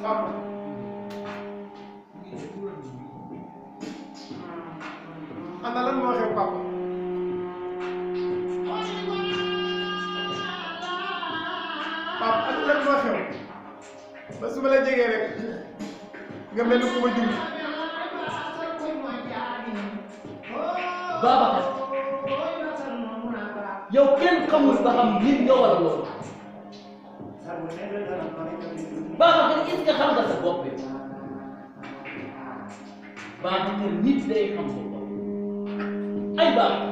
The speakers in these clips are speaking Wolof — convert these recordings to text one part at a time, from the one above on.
papa ana lan moo xew papa papa ana lan moo xew ba su ma la jegee rek nga mel ni ku ma jur Babacar yow kenn xamul ba xam nit nga wala loolu Babacar est-ce que xam nga sa bopp yow Babacar nit day xam boppam ay Babacar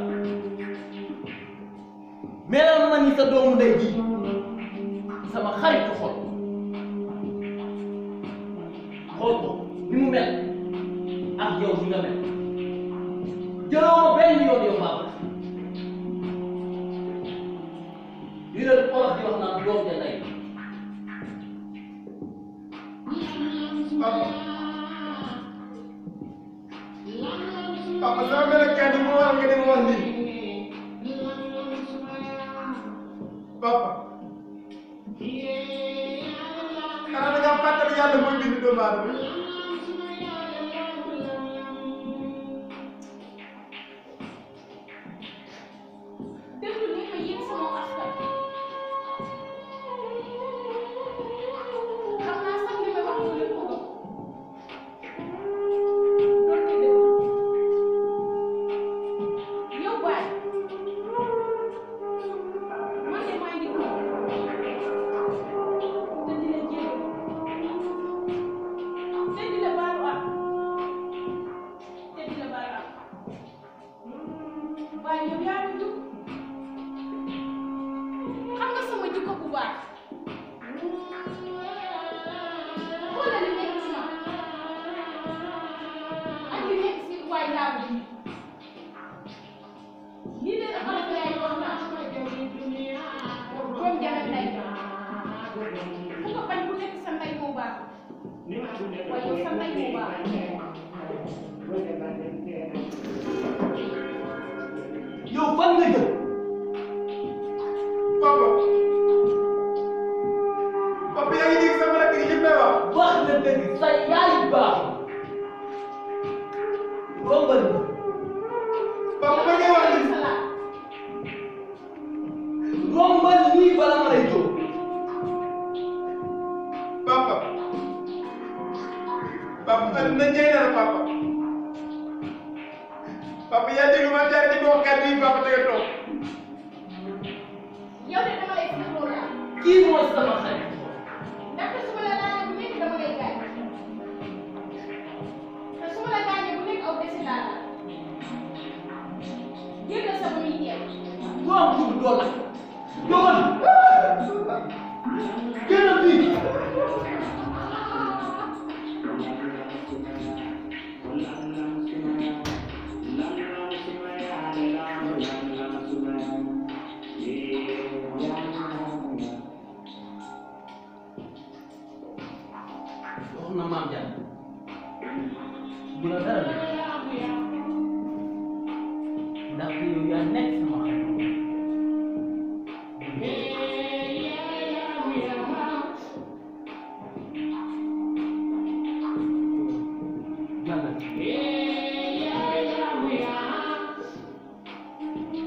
melal ma ni sa doomu ndey ji sama xaritu xol xool ko ni mu mel ak yow ni nga mel jëloo benn yoon yow Babacar li la olof di wax naan doom ja ndey papa papa sama melokaan yi moo waral nga dem wax lii papa xanaa da ngaa fàttali yàlla mooy bind doomu aadama déglu ni ma yéen sama askan xam naa sax li may wax mu leen ko gëm doon di déglu yow baay man de maa ngi toog te di la jéem te di la baalu ak te di la baalu ak waaye yow yaa ma jug xam nga sama jikko bu baax xoolal li nekk ci man ak li nekk ci waay laa bi lii de dafa la yaay wax naa doom jara ndey ku ko bañ ku nekk sa ndey moo baax waaye yow sa ndey moo baax yow fan nga jëm papa papa yaa ngi dégg sama rakk yi li may wax wax na dëgg sa yaay baaxul rombal ma papa ma ngi wax lii salaat rombal nii bala ma lay jóg papa papa adduna njëy na la papa papa yaa dégg ma jaar di wax kàddu yi papa tege toog yow de dama lay sax loolu daal kii mooy sama xarit ndaxte su ma la laajee bu nekk dama lay gaañ te su ma la gaañee bu nekk aw desi laa la génn sa ba muy teew doom jur dool la jógal génn fii wax na maam Diagne bu la dara nekk ndax yow yaa nekk sama xarit jàngal